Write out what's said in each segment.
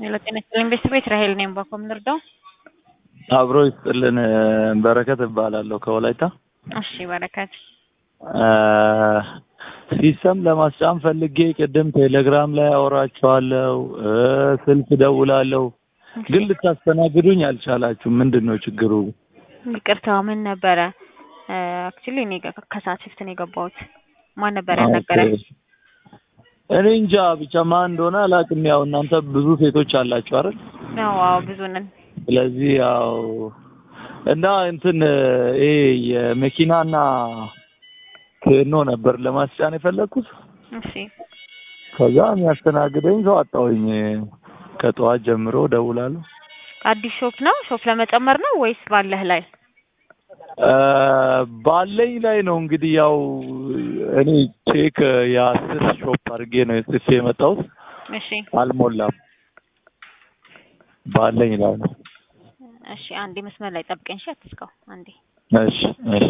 ሄሎ ጤና ይስጥልኝ ቤተሰቦች ራሄል ነኝ። ባኮም ልርዳው? አብሮ ይስጥልን። በረከት እባላለሁ ከወላይታ። እሺ በረከት ሲስተም ለማስጫን ፈልጌ ቅድም ቴሌግራም ላይ አወራቸዋለሁ፣ ስልክ ደውላለሁ፣ ግን ልታስተናግዱኝ አልቻላችሁም። ምንድን ነው ችግሩ? ይቅርታ ምን ነበረ? አክቹሊ እኔ ጋ- ከሰዓት ሽፍት ነው የገባሁት። ማን ነበር ያናገረኝ? ኦኬ። እኔ እንጃ ብቻ ማን እንደሆነ አላውቅም። ያው እናንተ ብዙ ሴቶች አላችሁ አይደል? አዎ አዎ ብዙ ነን። ስለዚህ ያው እና እንትን ይሄ የመኪናና ኬኖ ነበር ለማስጫን የፈለግኩት። እሺ ከዛ የሚያስተናግደኝ ሰው አጣሁኝ። ከጠዋት ጀምሮ ደውላለሁ። አዲስ ሾፕ ነው? ሾፕ ለመጨመር ነው ወይስ ባለህ ላይ? እ ባለኝ ላይ ነው እንግዲህ ያው እኔ ቼክ የአስር ሾፕ አድርጌ ነው ጽፌ የመጣሁት። እሺ አልሞላም። ባለኝ ላይ ነው። እሺ አንዴ መስመር ላይ ጠብቀኝ። እሺ አትስካው አንዴ። እሺ እሺ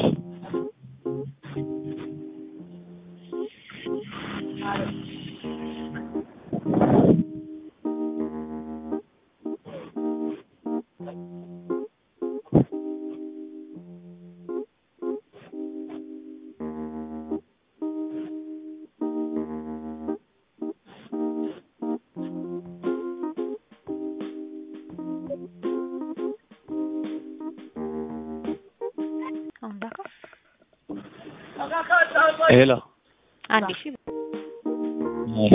አሁን ዳካ ሄሎ አንዴ እሺ እሺ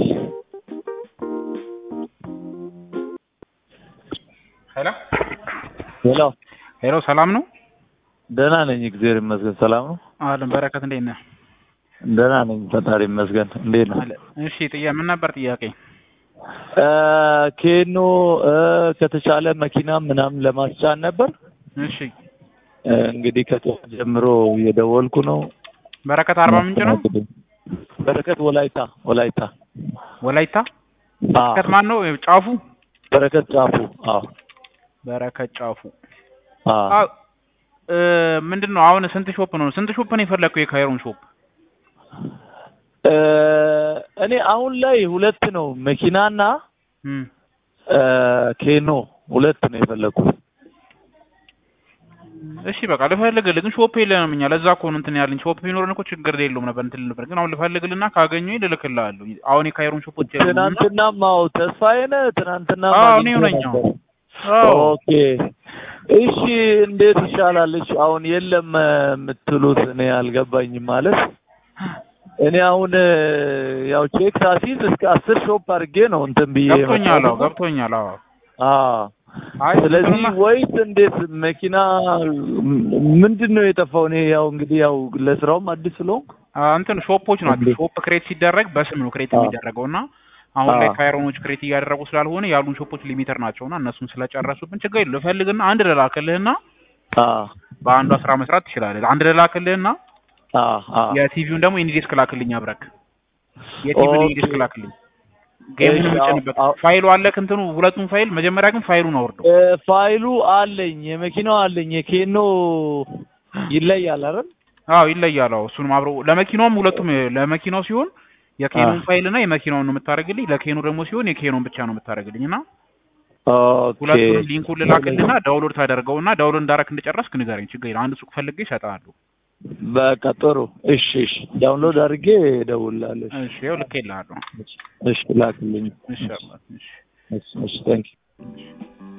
ሄሎ ሄሎ ሄሎ፣ ሰላም ነው? ደህና ነኝ፣ እግዚአብሔር ይመስገን። ሰላም ነው? አለን በረከት፣ እንዴት ነህ? ደህና ነኝ፣ ፈጣሪ ይመስገን። እንዴት ነው? አለ። እሺ፣ ጥያ ምን ነበር ጥያቄ? እ ኬኖ እ ከተቻለ መኪና ምናምን ለማስጫን ነበር። እሺ፣ እ እንግዲህ ከጠዋት ጀምሮ እየደወልኩ ነው። በረከት አርባ ምንጭ ነው? በረከት ወላይታ ወላይታ። ወላይታ። አ በረከት ማን ነው? ጫፉ በረከት ጫፉ። አዎ በረከት ጫፉ። አ አዎ። እ ምንድን ነው አሁን ስንት ሾፕ ነው? ስንት ሾፕ ነው የፈለግከው? የካይሮን ሾፕ እ እኔ አሁን ላይ ሁለት ነው መኪናና እም እ ኬኖ ሁለት ነው የፈለኩት። እሺ በቃ ልፈልግልህ፣ ግን ሾፕ የለንም እኛ። ለዛ እኮ ነው እንትን ያለኝ። ሾፕ ቢኖረን እኮ ችግር የለውም ነበር እንትን ነበር። ግን አሁን ልፈልግልና ካገኘሁኝ ልልክልሃለሁ። አሁን የካይሮን ሾፖች የሉም እና ትናንትናም አዎ ተስፋዬ ነህ ትናንትና አዎ፣ እኔው ነኝ። አዎ ኦኬ እሺ፣ እንዴት ይሻላል? እሺ አሁን የለም የምትሉት እኔ አልገባኝም። ማለት እኔ አሁን ያው ቼክ ሳሲዝ እስከ አስር ሾፕ አድርጌ ነው እንትን ብዬ ገብቶኛል። አዎ የመጣሁት። ገብቶኛል። አዎ አዎ አይ ስለዚህ እንትኑማ- ወይስ እንዴት መኪና ምንድን ነው የጠፋው? እኔ ያው እንግዲህ ያው ለስራውም አዲስ ስለሆንኩ አ እንትን ሾፖች ናቸው። እንዴ? ሾፕ ክሬት ሲደረግ በስም ነው ክሬት አዎ። የሚደረገው እና አሁን ላይ አዎ። ካይሮኖች ክሬት እያደረጉ ስላልሆነ ያሉን ሾፖች ሊሚተር ናቸውና እነሱን ስለጨረሱብን ችግር የለው። ፈልግና አንድ ልላክልህና አዎ በአንዷ ስራ መስራት ትችላለህ። አንድ ልላክልህና አዎ አዎ የቲቪውን ደግሞ ኢንዲስክ ላክልኝ አብረክ። የቲቪውን ኦኬ። ኢንዲስክ ላክልኝ። ጌሙን እሺ፣ የምጭንበት አዎ፣ አዎ። ፋይሉ አለክ እንትኑ ሁለቱም ፋይል መጀመሪያ ግን ፋይሉን አውርደው። እ ፋይሉ አለኝ፣ የመኪናው አለኝ። የኬኖ ይለያል አይደል? አዎ ይለያል። አዎ እሱንም አብረው ለመኪናውም ሁለቱም ለመኪናው ሲሆን የኬኖን አዎ። ፋይል እና የመኪናውን ነው የምታደርግልኝ። ለኬኖ ደግሞ ሲሆን የኬኖን ብቻ ነው የምታደርግልኝ እና ኦኬ ሁለቱንም ሊንኩን ልላክልና ዳውንሎድ ታደርገውና ዳውንሎድ እንዳረክ እንደጨረስክ ንገረኝ። ችግር የለም። አንድ ሱቅ ፈልጌ እሰጥሃለሁ። በቃ ጥሩ። እሺ እሺ፣ ዳውንሎድ አድርጌ እደውልልሃለሁ። እሺ ይኸው ልኬልሃለሁ። እሺ ላክልኝ። እሺ አባት፣ እሺ እሺ እሺ፣ ታንክ